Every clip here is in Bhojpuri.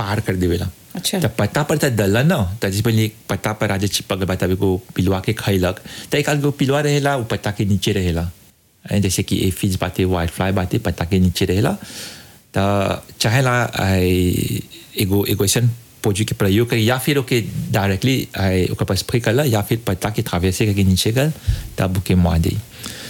पार कर देवेला अच्छा। त पत्ता पर त दल न त जिस पहले पत्ता पर आज चिपक गए तब एगो पिलुआ के खैलक त एक आध गो पिलुआ रहेला वो पत्ता के नीचे रहेला ऐं जैसे कि एफिज बाते वाइट फ्लाई बाते पत्ता के नीचे रहेला त चाहेला आई, एगो एगो ऐसन पोजू के प्रयोग करी या फिर ओके डायरेक्टली ओकर पर स्प्रे करला या फिर पत्ता के थावे से करके नीचे कर तब ओके मुआ दी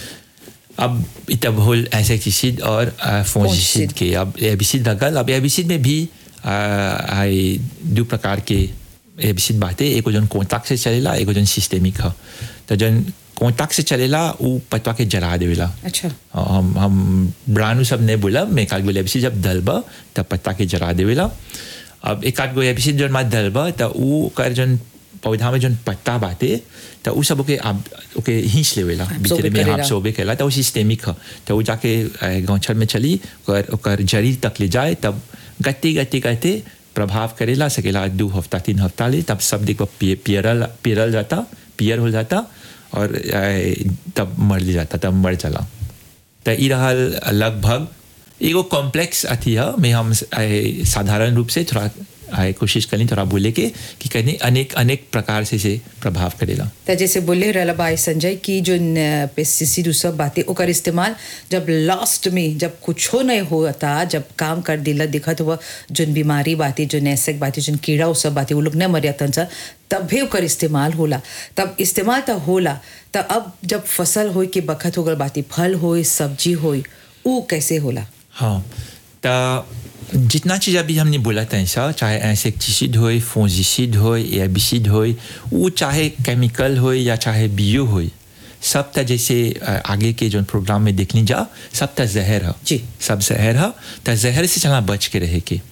अब तब होल इंसेक्टिसिड और फोंजिसिड के अब एबिसिड लगल अब एबिसिड में भी आ, आई दो प्रकार के एबिसिड बाटे एगो जन कॉन्टैक्ट से चलेला एगो जन सिस्टेमिक ह तो जन कॉन्टैक्ट से चलेला उ पत्ता के जला देवेला अच्छा हम हम ब्रांड सब नहीं बोला मैं एक आध गो एबिसिड जब दलबा तब पत्ता के जला देवेला अब एक आध गो एबिसिड जन मात दलबा त उ ओकर जन पौधा में जन पत्ता बाटे त उ सब ओके आप ओके हिंच लेवेला भीतरे में करेला। आप सोबे केला त उ सिस्टेमिक ह त उ जाके अ, गौछर में चली ओकर ओकर जड़ी तक ले जाए तब गति गति गति प्रभाव करेला सकेला दो हफ्ता तीन हफ्ता ले तब सब देखो पि- पियरल पियरल जाता पियर हो जाता और अ, तब मर जाता तब मर चला त ई रहल लगभग एगो कॉम्प्लेक्स अथी है मैं हम आए, साधारण रूप से थोड़ा आए, कोशिश करी थोड़ा बोले के कि कहीं अनेक अनेक प्रकार से से प्रभाव करेला त जैसे बोले रहला भाई संजय कि जो पेस्टिसाइड सब बातें ओकर इस्तेमाल जब लास्ट में जब कुछो नहीं होता जब काम कर दिला दिखत हुआ जोन बीमारी बाती जो नैसक बाती जोन कीड़ा उ सब बाती वो लोग न मरिया तन सा तब भी ओकर इस्तेमाल होला तब इस्तेमाल तो होला त अब जब फसल होई के बखत होगल बाती फल होई सब्जी होई उ कैसे होला हाँ तो जितना चीज़ अभी हमने बोला था ऐसा चाहे इंसेक्टिसिड हो फोंजिसिड हो एबिसिड हो वो चाहे केमिकल हो या चाहे बियो हो सब त जैसे अ, आगे के जो प्रोग्राम में देखनी जा सब त जहर है जी। सब जहर है त जहर से चला बच के रहे के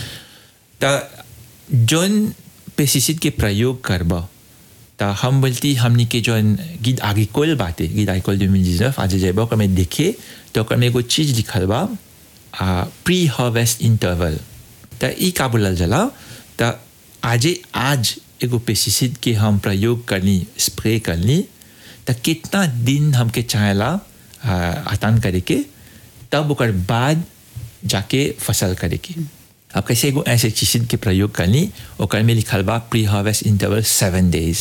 त जोन पेस्टिसाइड के प्रयोग करबा त हम बोलती हमनी के जोन गिद आगिकोल बाटे गिद आगिकोल जो मिल आज जेबा ओकर में देखे तो ओकर में एगो चीज लिखल बा प्री हार्वेस्ट इंटरवल त ई का बोलल जाला त आजे आज एगो पेस्टिसाइड के हम प्रयोग करनी स्प्रे करनी त कितना दिन हमके चाहेला आ, आतान करे के तब ओकर बाद जाके फसल करे के अब कैसे एगो इंसेक्टिसाइड के प्रयोग करनी ओकर में लिखल बा pre harvest interval seven days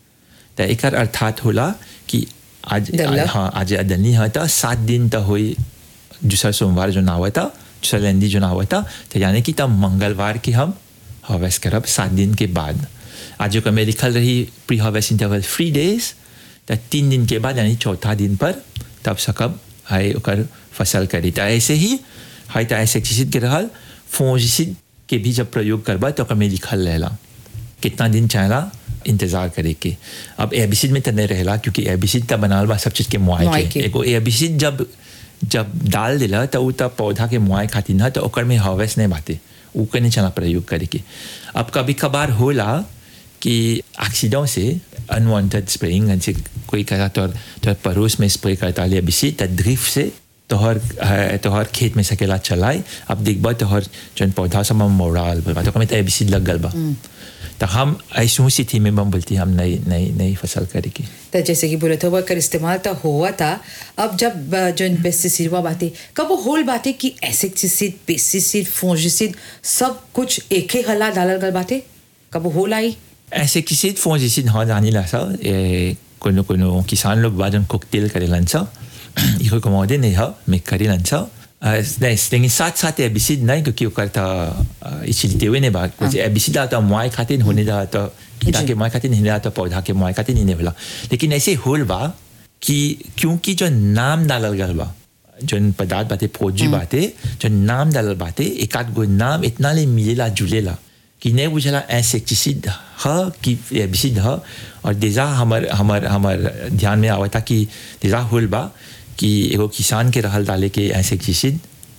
त एकर अर्थात होला कि आज डल्ला। हाँ आज अदनी है तो सात दिन तो हुई दूसरा सोमवार जो ना हुआ था दूसरा लेंदी जो ना हुआ था तो यानी कि तब मंगलवार की हम हार्वेस्ट करब सात दिन के बाद आज जो में लिखल रही pre harvest interval three days तो तीन दिन के बाद यानी चौथा दिन पर तब सकब है ओकर फसल करी तो ऐसे ही है तो इंसेक्टिसाइड के रहल फोंजिसिड के भी जब प्रयोग करबा तो ओकर में लिखल रहेला कितना दिन चाहेला इंतजार करे के अब एबिसिड में तो नहीं रहेला क्योंकि एबिसिड तो बनाल बा सब चीज के मुआई मुआई के के। एगो एबिसिड जब जब डाल दिला तो उ तब पौधा के मुआई खातिर ना तो ओकर में हार्वेस्ट नहीं बाते उ के नहीं चला प्रयोग करे के अब कभी कभार होला कि एक्सीडेंट से अनवांटेड स्प्रेइंग जैसे कोई कहा तो तो पड़ोस में स्प्रे करता ले एबिसिड तो ड्रिफ्ट से तोहर अ, तोहर खेत में सकेला चलाए अब देखबा तोहर जन पौधा सब में मोड़ाल बा तो कमे तो एबिसिड लग गल बा तो हम ऐसू स्थिति में हम बोलती हम नई नई नई फसल करेगी तो जैसे कि बोले थे वो कर इस्तेमाल तो हुआ था अब जब अ, जो पेस्टिसाइड हुआ बातें कब वो होल बातें कि एसेक्टिसाइड पेस्टिसाइड फोंजिसाइड सब कुछ एक ही हला डालल गल बातें कब वो होल आई ऐसे किसी फोंजिसिड हाँ जानी ला सा ए कोनो कोनो किसान लोग बाजन कोकटेल करेलन सा इको कमोदे नहीं हा मैं करेलन सा नहीं लेकिन साथ साथ एबिसिड नहीं क्योंकि वो करता इचिलते हुए नहीं बात कुछ एबिसिड आता मुआई खातिर होने जा तो कीड़ा के मुआई खातिर नहीं आता पौधा के मुआई खातिर नहीं होला लेकिन ऐसे होल बा कि क्योंकि जो नाम डालल गल बा जो पदार्थ बाते फौजी बाते जो नाम डालल बाते एक आध गो नाम इतना ले मिलेला जुलेला कि नहीं बुझला इंसेक्टिसिड ह कि एबिसिड ह और देजा हमर हमर हमर ध्यान में आवता कि देजा होल बा कि एगो किसान के रहल डाले के इंसेक्टिसिड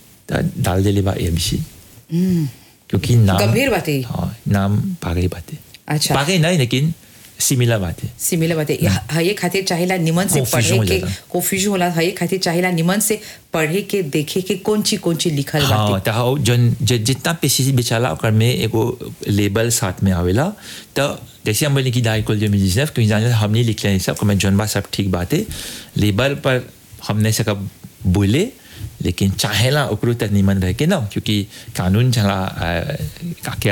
त डाल देले बा एबिसिड क्योंकि नाम गंभीर बातें। हाँ नाम पागई बातें अच्छा। पागई नहीं लेकिन सिमिलर बातें सिमिलर बातें हये खातिर चाहेला निमन से Confusion पढ़े हो के जाता। कंफ्यूजन होला हये खातिर चाहेला निमन से पढ़े के देखे के कौन ची कौन ची लिखल हाँ बातें तो हाँ जन ज- जितना पेस्टिसाइड बेचाला ओकर में एगो लेबल साथ में आवेला तो जैसे हम बोले कि डाइकोल जो मिलीजनेफ क्योंकि जाने हमने लिख लिया सब मैं जौन बा सब ठीक बात है लेबल पर हमने से कब बोले लेकिन चाहेला ओकरो तक निमन रह के ना क्योंकि कानून चला अ, का- के